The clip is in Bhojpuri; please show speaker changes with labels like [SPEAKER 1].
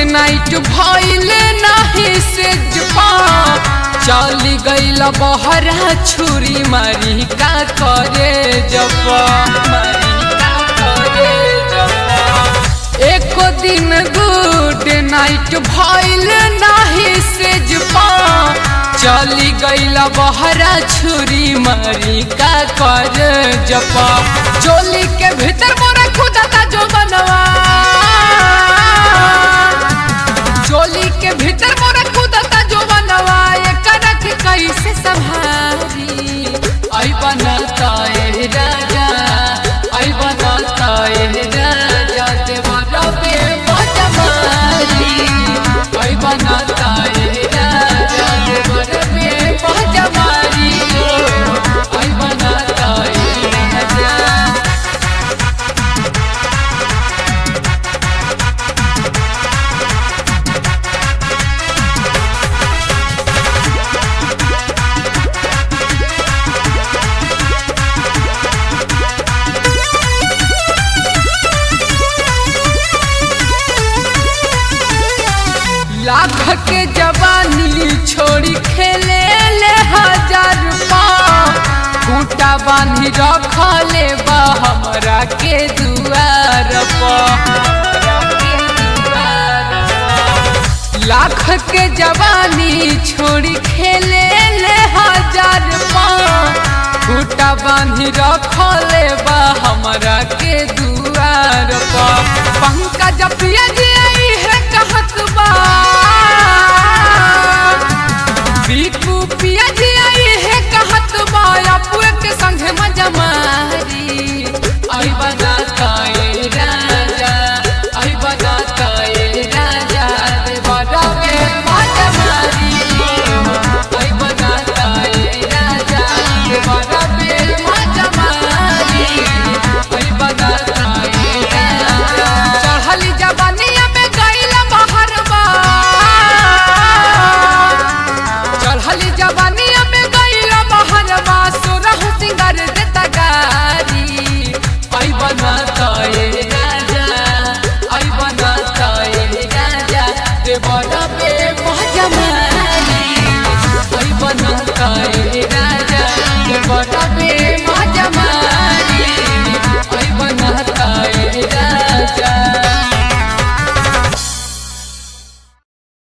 [SPEAKER 1] नाइट भइल नाही से जपा चली गईल बहरा छुरी मारी का करे जपा मारी का करे जपा एको दिन गुड नाइट भइल नाही से जपा चली गईल बहरा छुरी मारी का कर जपा चोली के भीतर मोरा खुदा जो बनवा चोली के भीतर मोरा खुदा जो बनवा एकरा के कैसे संभारी आई बनता ए राजा आई बनता ए राजा देवरा पे बजमारी आई बनता ए राजा देवरा पे बजमारी आई बनता ए राजा लाख के जवानी छोड़ी खेले ले हजार खूटा बांधी रखले बा हमरा के दुआर लाख के जवानी छोड़ी खेले ले हजार खूटा बांधी रखले बा हमरा के दुआर पंकज प्रिय जी आई है कहत बा बीकू पिया जी आई है कहत बा अपुए के संगे मजा मारी